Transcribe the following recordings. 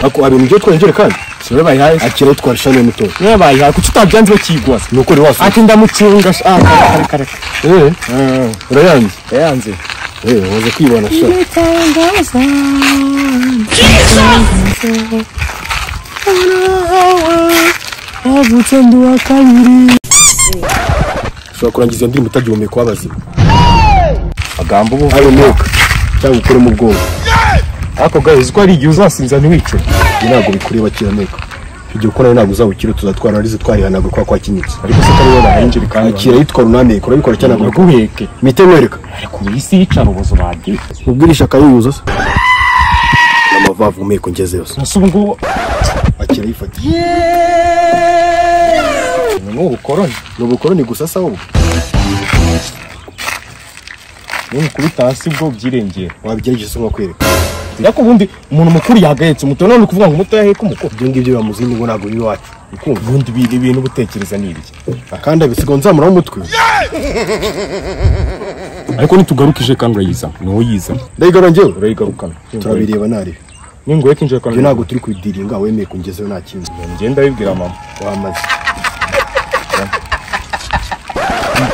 ako abintu byo twongere kandi siwe bayihaye akira twarisha ne muto niba bayihaye kuki utabyanze bakigwa se ni ukuri wasa ati ndamucunga sha ah, reka, reka reka eh urayanze yayanze eh waza kwibona sha havutse ndi uwa kabiri ushobora kurangiza iyo ndirimbo utagihumeka ubabaze magambo ubu hari umwuka cyangwa ukuremo ubwonko ako gahe uzi ko hari igihe uzasinza ntiwice ibi ntabwo bikureba kirameka icyo gihe ukora ntabwo uzabukira tuzatwara arizo twarihanaga kwa kwakinyitse ariko se kariwe bahinjira kandi akira yitwara unameka urabikora cyane ntabwo ntaguheke imitemo ariko ubu isi yicara ubuzu bagiye ubwirisha akayuza se amavavu umeko ngeze yose gusa ubu ngubu akira yifata ni ubukoroni ni ubukoroni gusa se ahubwo niba ukubita hasi ubwo byirengera wabigerageza nko kwereka ariko ubundi umuntu mukuru yagahetse umuto none ukuvuga ngo umuto yaheka umukuru ibyo ngibyo biba mu zindi ngo ntabwo biri iwacu ukumva ubundi biri ibintu ubutekereza ni ibiki akandi agasiga nzamuraho umutwe ariko nitugarukije kandi urayiza ni wowe yiza ndayigara njyewe urayigarukana turabireba ntarebe ningoye kinjira kandi ibyo ntabwo turi kubidiringa wemeye kungezeyo nta kindi ngenda bibwira mama wamaze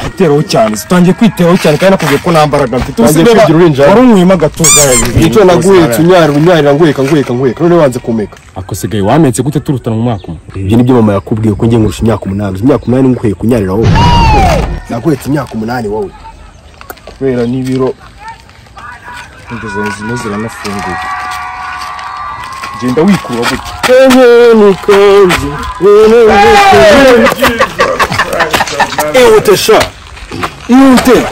iteraho cyane utangiye kwiteraho cyane kandi nakubwiye ko nta mbaraga mfite Utangiye usigaye kwigira urinjira. wari unywemo agatuza icyo naguhetse unyarira unyarira nguheka nguheka nguheka none wanze kumeka akosigaye wametse gute turutana mu mwaka umwe ibyo nibyo mama yakubwiye ko ngiye ngurusha imyaka umunani imyaka umunani nguheka unyarira wowe naguhetse imyaka umunani wowe kubera n'ibiro inda zawe zimwe ziranafunguye genda wikura gutya ihute sha ihute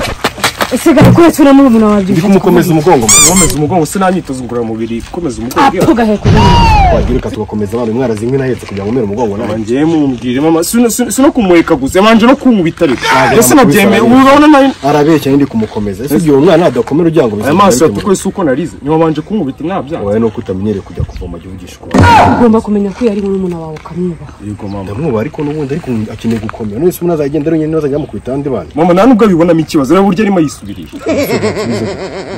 usigaye kuretsa urimo umuntu wabyo ndi kumukomeza umugongo mama. komeza umugongo se nta myitozo ngororamubiri komeza umugongo apfa ugaheka ubundi wagira reka tugakomeza baba mwarazi inkwi nahetse kugira ngo umere umugongo nawe ngiye mubwire mama sino sino kumureka gusa yabanje no kunkubita rero Ntabwo ese nabyemeye namukubise ubu urabona nayo arabeshya ndi kumukomeza ese igihe umwana nadakomera ujya ngo aya maso yawe kuko si uko narize niba wabanje kunkubita ntabyanze wawe ni uko utamenyereye kujya kuvoma ugivugisha ukuri ugomba kumenya ko iyo ari murumuna wawe ukamwubaha yego mama ndamwubaha ariko n'ubundi ariko akeneye gukomera none se umuntu azagenda ari wenyine azajya amukubita abandi bana mama nta nubwo abibonamo ikibazo rero burya arimo yisubirisha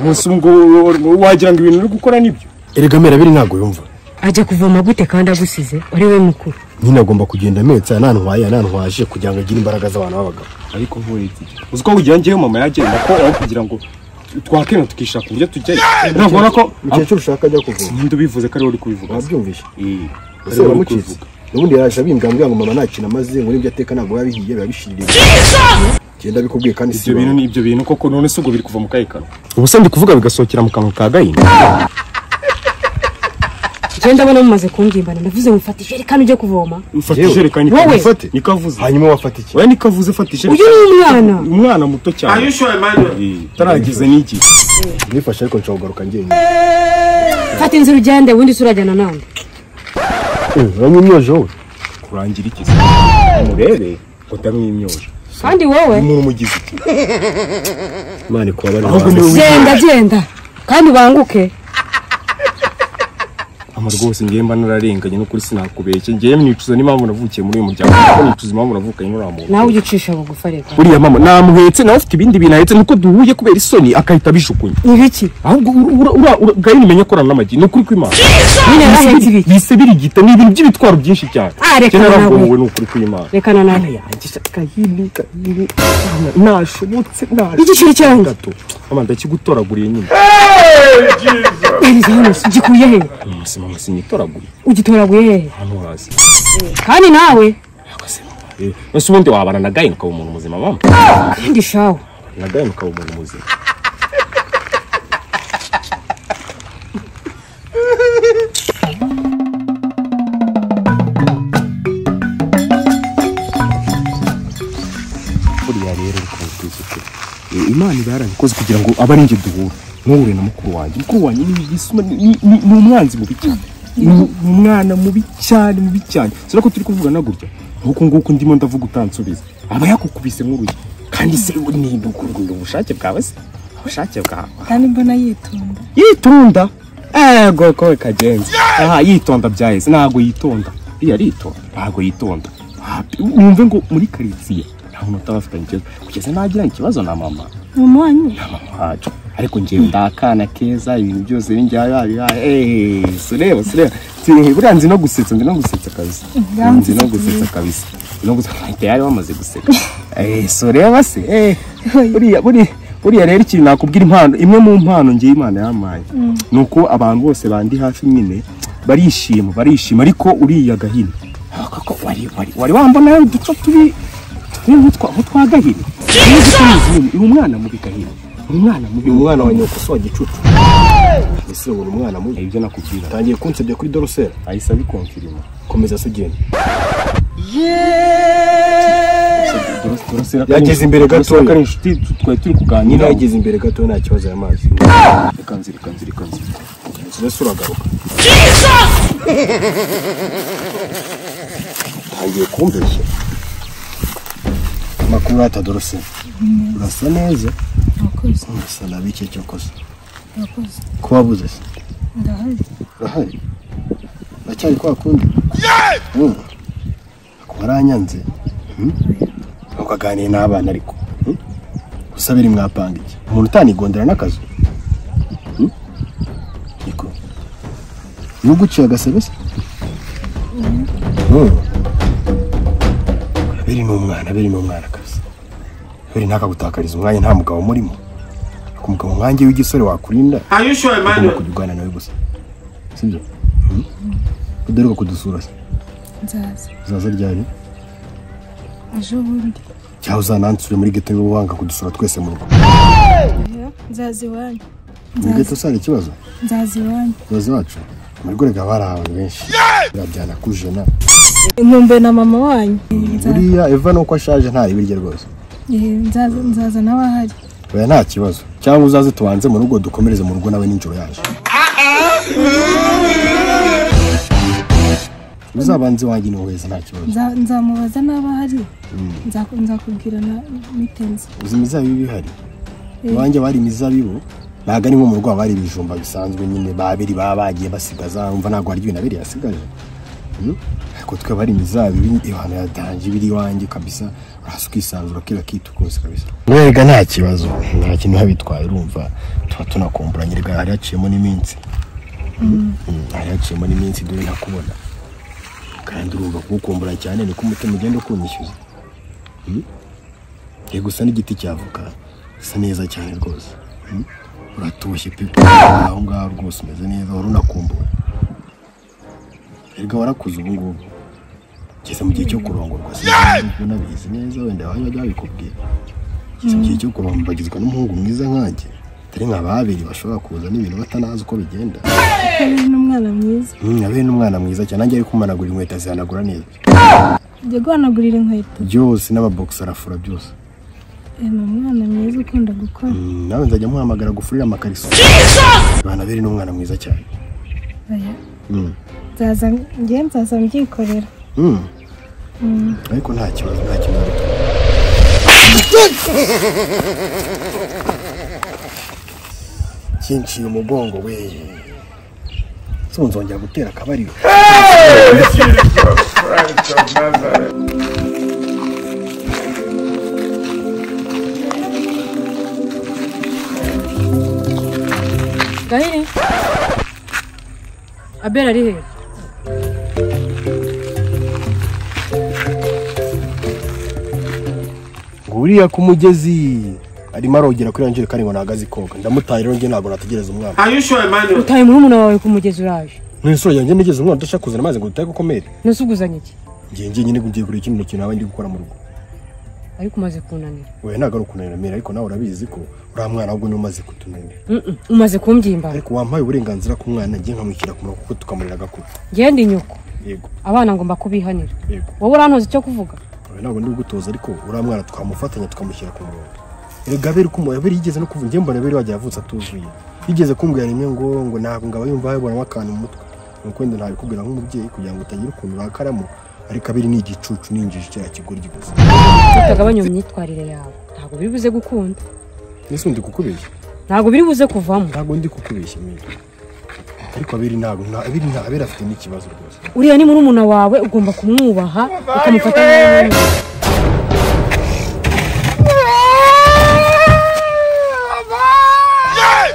gusa ubwo wagira ngo ibintu uri gukora nibyo erega merabiri ntabwo yumva ajya kuvoma gute kandi agusize uri we mukuru nyine agomba kugenda ametsa yanantwaye yanantwaje kugira ngo agire imbaraga z'abantu b'abagabo ariko nkuretse uzi ko kugira ngewe mama yagenda ko aho kugira ngo twakena tukishaka uburyo tujyayo ntabwo ubona ko mukecuru ushaka ajya kuvoma ninde ubivuze ko ariwe uri kubivuga wabyumvise Eh, ese ariwe uri waramukitse kubivuga. n'ubundi yaje abimbwira ambwira ngo mama nta kintu amaze ngo n'ibyo ateka ntabwo biba bihiye biba bishiririye genda bikubwiye kandi si ibyo bintu ibanga. ni ibyo bintu koko none se ubwo biri kuva mu kahe kanwa ubu se ndi kuvuga bigasohokera mu kanwa ka gahini genda abona mumaze kungimbana ndavuze ngo mfata ijerekani ujye kuvoma mfata Yewe, ijerekani wowe. ikavuze. Ufate. nikavuze hanyuma wafata iki oya nikavuze fata uyu ijerekani ni umwana umwana muto cyane Eh, utarageze n'igihe nifashe ariko nshobora kugaruka njyenyine fata inzira ugende ubundi se urajyana nawe uranywa imyoje wowe kurangira iki se umurebe utamwimyoje kandi wowe umuntu umugize iki imana ikuba bari ahubwo hanze. niwe genda genda kandi ubanguke ama rwose ngewe mba nararenganye no kuri sinakubeshye ngewe nicuza n'impamvu navukiye muri uyu muryango kuko nicuza impamvu navukanye n'uriya muntu nawe ujye ucisha bugufa reka buriya mama namuhetse nawe afite ibindi bintu ahetse nuko duhuye kubera isoni akahita abishukunya ibiki ahubwo gahini umenya ko arana n'amagi ni ukuri kw'imana nyine yarahetse ibiki bise birigita ni ibintu by'ibitwaro byinshi cyane Ah, reka Njye nawe. narabwomowe ni ukuri kw'imana rekana nawe gahini gahini ntashobotse ntashobotse igiciro cyanjye gato mama ndakigutoraguriye nyine iriza hano si gikuye he mama si mama sinitoraguye ugitoraguye hehe hano hasi kandi nawe Eh, ese ubundi wabana na gahini ukaba umuntu muzima mama kandi shawe na gahini ukaba umuntu muzima buriya rero rikaba twisutse imana iba yarabikoze kugira ngo abe ari njye duhure ntuhure na mukuru wanjye mukuru wanjye ni igisuma ni- ni ni- ni umwanzi mubi cyane ni ni umwana mubi cyane mubi cyane sino ko turi kuvugana gutya nk'uku nguku ndimo ndavuga utansubiza aba yakukubise nk'urugi kandi se ni ubukungu ubushake bwawe se ubushake bwawe kandi mbona yitonda yitunda ego kowe kagenzi aha yitonda byahise ntabwo yitonda iyo aritonda ntabwo yitonda Hapi- wumve ngo muri karitsiye nta muntu utabafitanye ikibazo kugeza nagira ikibazo na mama ni umuwanyi na mama wacu ariko njyewe ndakana keza ibintu byose binjya yabihaye eee sureba sureba Ti- buriya nzi no gusetsa nzi no gusetsa kabisa nzi no gusetsa kabisa nzi no gusetsa ahita yari wamaze guseka eee sureba se eee buriya buriya buriya rero ikintu nakubwira impano imwe mu mpano ngewe imana yampaye ni uko abantu bose bandi hafi nyine barishima barishima ariko uriya gahini koko wari wari wari wambona yawe uduco turi turi nk'utwa nk'utwa gahini ni umwana mubi gahini ni umwana mubi uyu mwana wa nyoko si wa gicucu ese ubona umwana mubi ibyo nakubwira atangiye kunsebya kuri dorosera ahise abikonfirima komeza se ugende yageze imbere Dorosera gatoya ko ari inshuti twari turi nyine kuganira yageze imbere gato nta kibazo ya mazi ikanzira ikanzira ikanzira mbese uragaruka utangiye kumbeshya makuru hata dorosera urasa neza Murakoze, urasa nabi icyo cyo kosa murakoze. kuba buze se Ndahari. urahari uracyari kwa kundi Mm. ako waranyanze Mm. ntukaganire n'abana ariko Mm. gusa biri mwapanga iki umuntu utanigondera n'akazu Mm. niko nuguciye agasebe se Mm. biri ni umwana biri ni umwana kazi biri ntakagutakariza umwanya nta mugabo umurimo ako mugabo nkange w'igisore wakurinda agomba kujya nawe gusa sibyo udaheruka kudusura se Nzaza. uzaza ryari Ejo bundi. cyangwa uzanansure muri geto niba wanga kudusura twese mu rugo Nzaza iwanyu. muri geto usanga ikibazo Nzaza iwanyu. abayobozi bacu muri gorega bari abantu benshi biriya byanakuje na Nkumbuye na mama wanyu. Nzaza. buriya eva nuko ashaje nta rye rwose Eh, Nzaza nzaza nawe ahari. oya nta kibazo cyangwa uzaze tubanze mu rugo dukomereze mu rugo nawe n'injoro yaje uzabanze wanjye ntuheza nta kibazo Nza- Nzamubaza naba ahari. Nzaku- Nzakubwira na bitenze. izi mizabibu ihari iwanjye bari imizabibu ntabwo ari nko mu rugo haba hari ibijumba bisanzwe nyine babiri baba bagiye basigaza umva ntabwo hari ibintu abiri yasigaje Mm? ariko twe bari imizabibu ihano yadanje ibiri iwanjye kabisa urahasa ukisanzura kera kitu kose kabisa rega nta kibazo nta kintu habitwaye urumva tuba tunakumburanye rega hari haciyemo n'iminsi Mm, hari haciyemo n'iminsi dore ntakubona kandi urumva kuwukumbura cyane niko umutima ugenda ukunyishyuza Ye gusa n'igiti cy'avoka gisa neza cyane rwose Mm? uratoshye pe aho ngaho rwose umeze neza wari unakumbuwe erega warakuze ubu ngubu ngeze mu gihe cyo kurongorwa sinzi unabizi neza wenda bajya babikubwira ngeze mu gihe cyo kurongorwa bagizwe n'umuhungu mwiza nkanjye atari nka babiri bashobora kuza n'ibintu batanazi uko bigenda Hari n'umwana mwiza. Mm, abe n'umwana mwiza cyane nanjye ari kumanagura inkweto azihanagura neza Njye guhanagurira inkweto. byose n'ababogisi arafura byose Eh, Ni umwana mwiza ukunda gukora. Mm, nawe nzajya muhamagara gufurira amakariso bana biri n'umwana mwiza cyane Oya. Mm. Nzaza njye nzaza mbyikorera. Mm. ariko nta kibazo nta kibazo cyinciye umugongo we so nzongera gutera akabariro gahini abel ari hehe nguriya ku mugezi arimo arogera kuri angel kandi ngo nahagaze koga ndamutaye rero njye ntabwo nategereza umwana utaye murumuna wawe ku mugezi uraje mu isura yanjye nigeze umwana udashaka kuzana amazi ngo dutake ukomere nusuguzanye iki ngiye ngiye nyine ngiye kureba ikindi kintu naba ndi gukora mu rugo ariko umaze kunanira wewe ntabwo ari ukunanira ariko nawe urabizi ko uriya mwana ahubwo niwe umaze kutunanira Mm-mm, umaze kumbyimba ariko wampaye uburenganzira ku mwana njye nkamushyira ku murongo kuko tukamurera agakura ngende inyoko yego abana ngomba kubihanira yego wowe urantoza icyo kuvuga Oya, ntabwo ndi gutoza ariko uriya mwana twamufatanya tukamushyira ku murongo erega abera uko umuntu abera yigeze no kuvuga njye mbona abera wagiye avutse atuzuye yigeze kumbwira rimwe ngo ngo ntabwo ngaba yumva yabonamo akantu mu mutwe nuko wenda ntabikubwira nk'umubyeyi kugira ngo utagira ukuntu urakaramo ariko abiri ni igicucu ni injiji cya kigoryi gusa tutagabanya iyo myitwarire yawe ntabwo biri buze gukunda ese ndi kukubeshya ntabwo biri buze kuvamo ntabwo ndi kukubeshya mira ariko abiri ntabwo nta abiri nta abera afite n'ikibazo rwose uriya ni murumuna wawe ugomba kumwubaha ukamufata nk'umwana Yeah!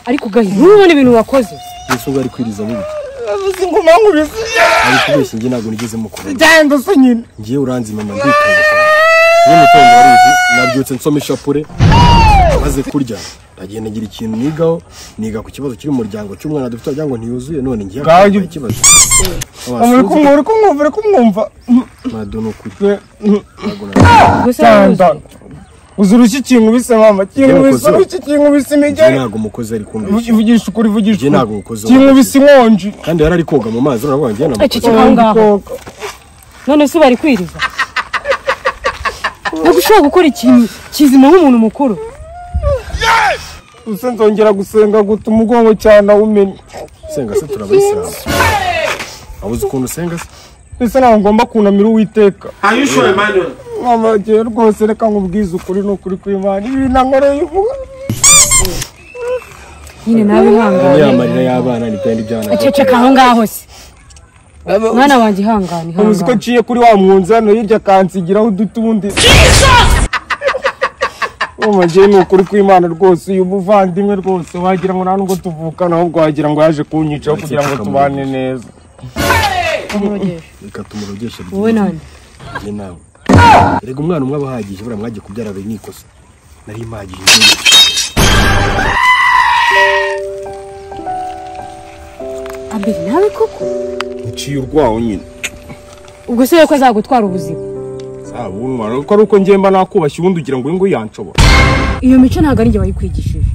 ariko gahini ntubone ibintu wakoze yesu ngo ari kwiriza muri avuze ingoma nkubise ari kubeshya njye ntabwo nigeze mukubona cyangwa se nyine ngiye uranzima nditonda cyane iyo mutongo warizi nabyutse nsoma ishapure maze kurya ndagenda ngira ikintu nigaho niga ku kibazo kiri mu muryango cy'umwana dufite wagira ngo ntiyuzuye none ngiye Ngaho kugira jya- ikibazo uri kumwumva uri kumwumva uri kumwumva madona ukuri Eh, mm, ntabwo nabyo gusa cyanda uzi urushyi kinga ubise mama kinga Njye ubise nakoze. urushyi kinga ubise njye imigeri ntabwo umukozi ari kumbeshya ivugisha ukuri ivugisha Njye ntabwo umukozi wa kinga Mama. ubise inkonji kandi yari ari koga mu mazi urabona ngiye namukoze Icyo kibazo. Aho ngaho. Koga. none se bari kwiriza ntabwo ushobora gukora ikintu kizima nk'umuntu mukuru gusa nzongera gusenga guta umugongo cyane awumenye senga se turabayisilamu abuze ukuntu usenga se mbese ntabwo ngomba kunamira uwiteka Are you sure, Emmanuel? mama ngewe rwose reka nkubwize ukuri ni ukuri kw'imana ibi nankoreye uvuga nyine nawe ihangane ya marira y'abana ni kandi ibyana aceceka aho ngaho se mwana wanjye ihangane uzi ko ihangane nciye kuri wa mwunzi hano hirya akansigiraho udutundi mama ngewe ni ukuri kw'imana rwose uyu muvandimwe rwose wagira ngo nta nubwo tuvukana ahubwo wagira ngo yaje kunyicaho kugira ngo tubane neza reka tumurogeshe wowe nani njye nawe rega umwana umwe aba ahagije buriya mwagiye kubyara biri n'ikosa nari mpagije abiri nawe koko nciye urwaho nyine ubwo se yuko azagutwara ubuzima zabunwa ko ari uko ngemba nakubashye ubundi ugira ngo uyu nguyu yanshobora iyo mico ntabwo ari njye wayikwigishije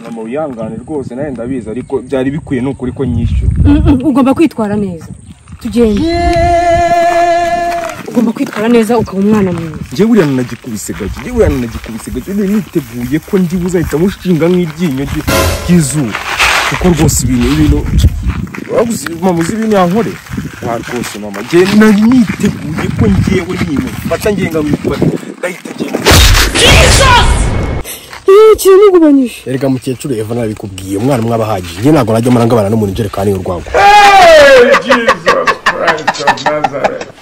mama wihangane rwose nawe ndabizi ariko byari bikwiye ni ukuri ko nyishyura Mm, mm, ugomba kwitwara neza tugende ugomba kwitwara neza ukaba umwana mwiza njye buriya nanagikubise gake njye buriya nanagikubise gake nari niteguye ko ndi buzahita mushinga nk'iryinyo ryi- ry'izuba kuko rwose ibintu ibintu wabuze mama uzi ibintu yankore wa rwose mama njye nari niteguye ko ngewe nyine mfata ngenga mwifata ndahita ngenda kiragubanyije rega mukecuru eva nabikubwiye umwana umwe aba ahagije njye ntabwo najya marangabana n'umuntu ijerekani y'urwango Hey, Jesus Christ of Nazareth.